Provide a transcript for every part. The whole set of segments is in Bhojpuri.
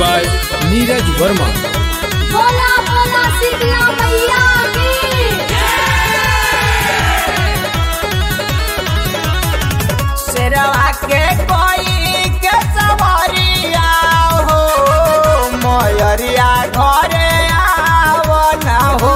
by नीरज वर्मा बोला बोला शीतला मैया की शेरवा के कोई के सवरिया हो मयरिया घरे आव न हो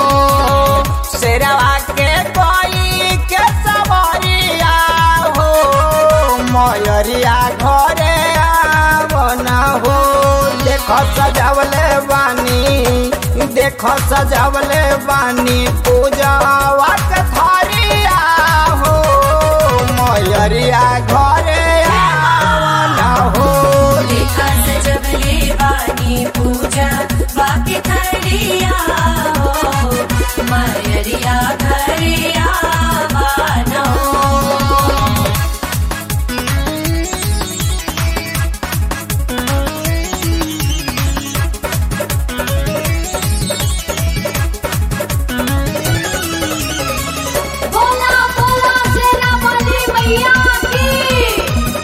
शेरवा के कोई के सवरिया हो मयरिया घरे आव न हो देखो सजावले बानी देखो सजावले बानी पूजावा के थरिया हो मयरिया घरे आवन हो देखा सजवले वाणी पूजा वाक्य खड़िया हो मयरिया घरिया बानो बोला बोला शेरा वाली मैया की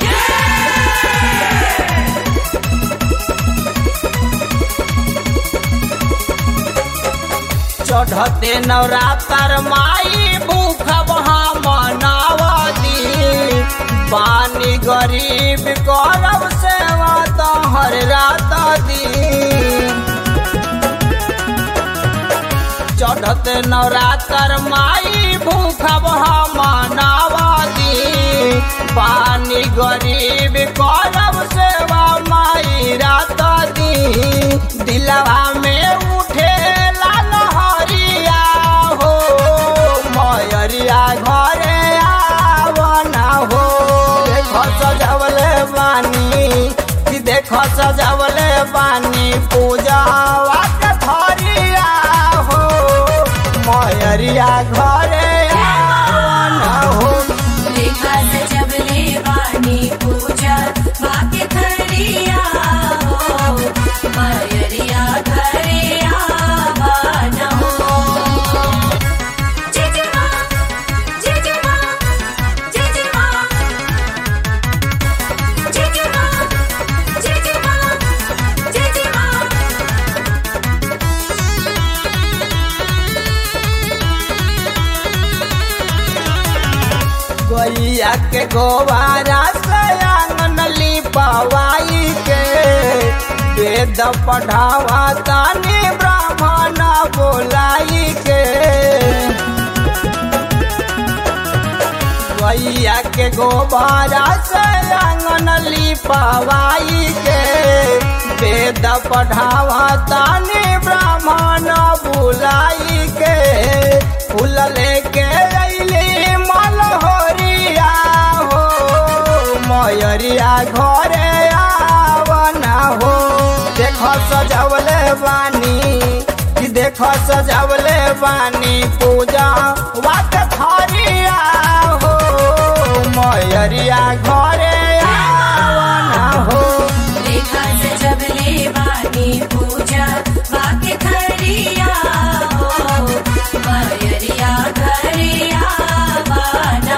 चढ़ते नवरात्र माई भूख वहाँ मनावती पानी गरीब गौरव सेवा तो हर रात दी चढ़ते नवरात्र माई भूख मनावती पानी गरीब करब सेवा माई रात दी दिलवा में उठे लहरिया हो मयरिया घरे आवना हो देखो सजवले बानी कि देखो सजवले बानी पूजा के थरिया हो मयरिया घरे आवना हो देखा सजवले वाणी पूजा वाक्य खड़िया हो मयरिया घरिया बानो जिजमा जिजमा जिजमा जिजमा जिजमा जिजमा गैया के गोबारा से आंगन लिपवाई के वेद पढ़ावा तानी ब्राह्मण बोलाई के गैया के गोबारा से आंगन लिपवाई के वेद पढ़ावा तानी ब्राह्मण बुलाई के फूल लेके अइली मलहोरिया हो मयरिया घरे आवना हो देखो सजवले बानी कि देखो सजवले बानी पूजा वाक थरिया हो मयरिया घरे आवना हो देखा सजवले वाणी पूजा वाक्य खड़िया हो मयरिया घरिया बानो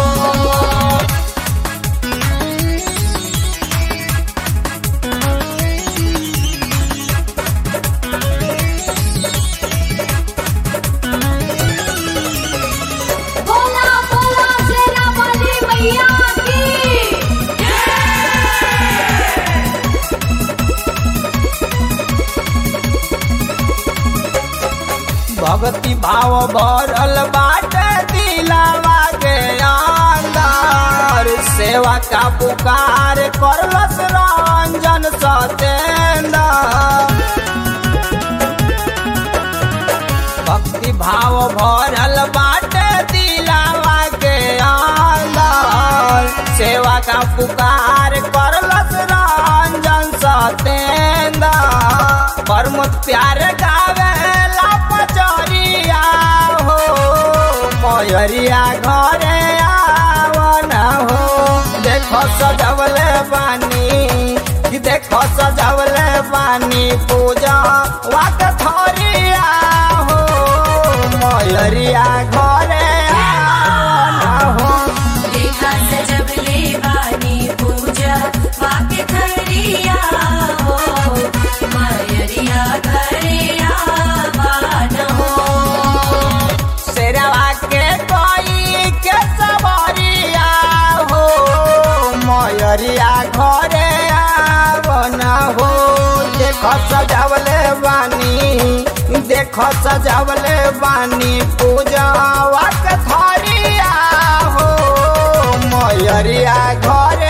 बोला बोला शेरा वाली मैया की भक्ति भाव भरल बाटे दिलावा के अंदर सेवा का पुकार करलस रंजन सतेंद्र भक्ति भाव भरल बाटे दिलावा के अंदर सेवा का पुकार करलस रंजन सतेंद्र परम प्यार गावेला पचरिया हो मयरिया घरे आवना हो देखो सजवले बानी कि देखो सजवले बानी पूजा वाक थरिया हो मयरिया घरे आवना हो देखा सजवले वाणी पूजा वाक्य खड़िया हो सजावले बानी देख सजावले बानी पूजावा के थरिया हो मयरिया घर